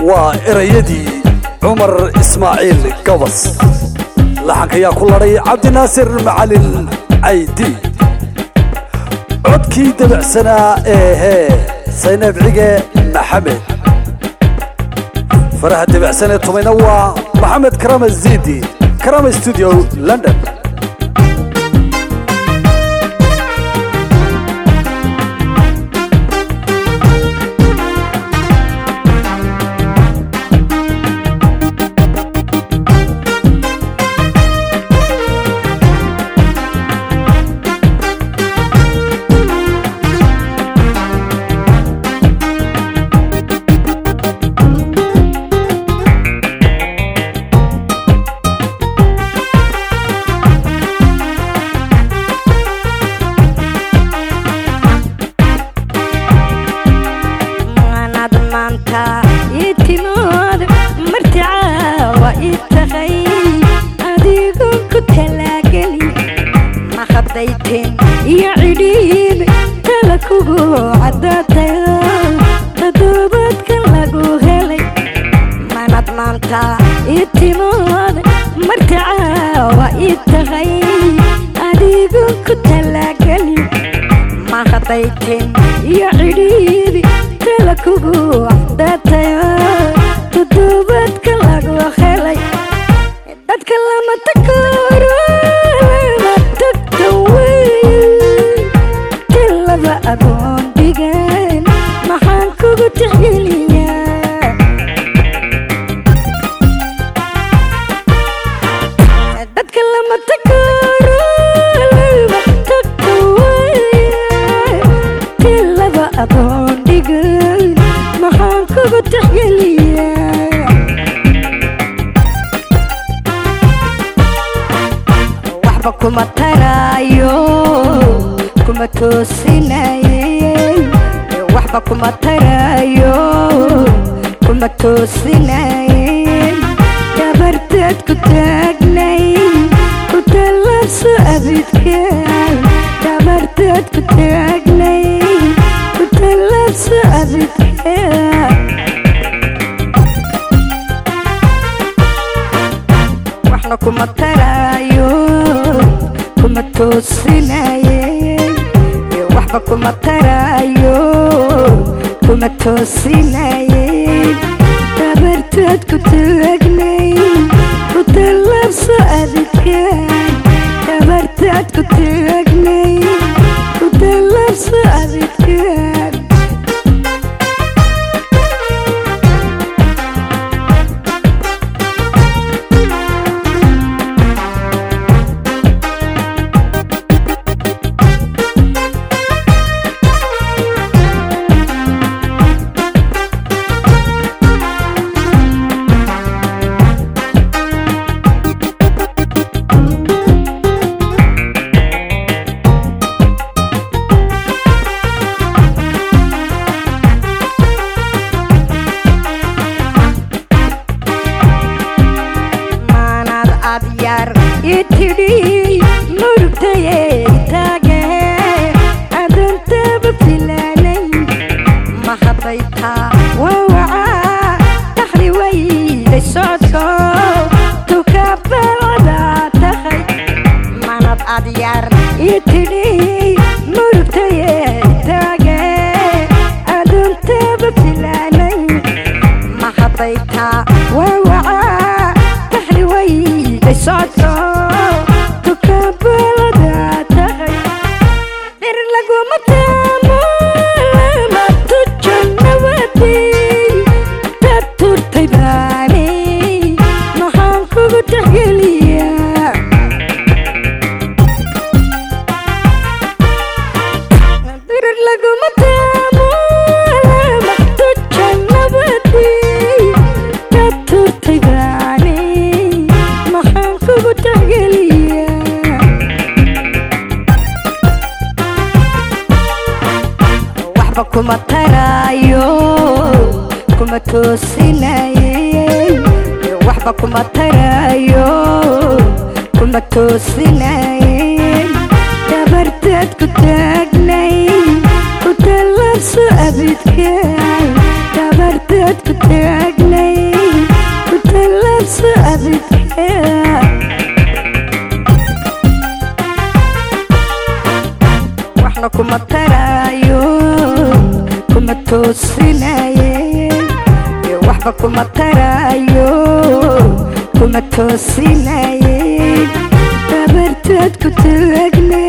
waa erayadii cumar ismaaciil gabas laxanka ayaa ku ladhay cabdinaasir macalin caydi codkii dabacsanaa ee hee sayneeb cige maxamed faraha dabacsanee tumayna waa maxamed karama zidi karama studio london maanad maanta ii timood marticaawa ii tahay adigu ku talaageli ma haddayteen iyo cidhiib tala kugu caddaatayo toddobaadka lagu helay maanad maanta ii timood marticaawa ii tahay adigu ku talaageli ma haddayteen iyo cidhiibi tala kugu caddaatayo toddobaadka lagu helay dadka lama takooro lama tagto wey tilaba agoon dhigan maxaan kugu tixgeliyaa dadka lama takooro lama tagto wey tilaba agoon dhigan maxaan kugu tixgeliyaa waxba kuma taraayo kuma toosinaye waxba kuma taraayo kuma toosinaye gabartaad ku taagnay ku tallaabso abidka gabartaad ku taagnay ku tallaabso abidka waxna kuma taraayo kuma toosinaye waxba kuma taraayo kuma toosinaye dabartaad ku taagnay ku tallaabso adidka dabartaad ku taagnay ku tallaabso adidka maanad ad yar i tidhi murugtayey taage adoontaba filaanay ma hadday taa wawaca dakhli wayday socodko tukabalada tahay maanad ad yar i tidhi murugtayey taage adoontaba filaanay ma hadday taa wawaca dakhli wayday socodko tukabalada tahay dhir laguma taamo lama tujo nabadey dad turtay baanay maxaan kugu tixgeliyaa dhir laguma taamo lama tujo nabadey dad turtay baanay maxaan kugu tixgeliyaa waxba kuma taraayo kuma toosinaye waxba kuma taraayo kuma toosinaye dabartaad ku taagnay ku tallaabso abidka dabartaad ku taagnay toosinaye waxba kuma tarayo kuma toosinaye dabartaad ku taagna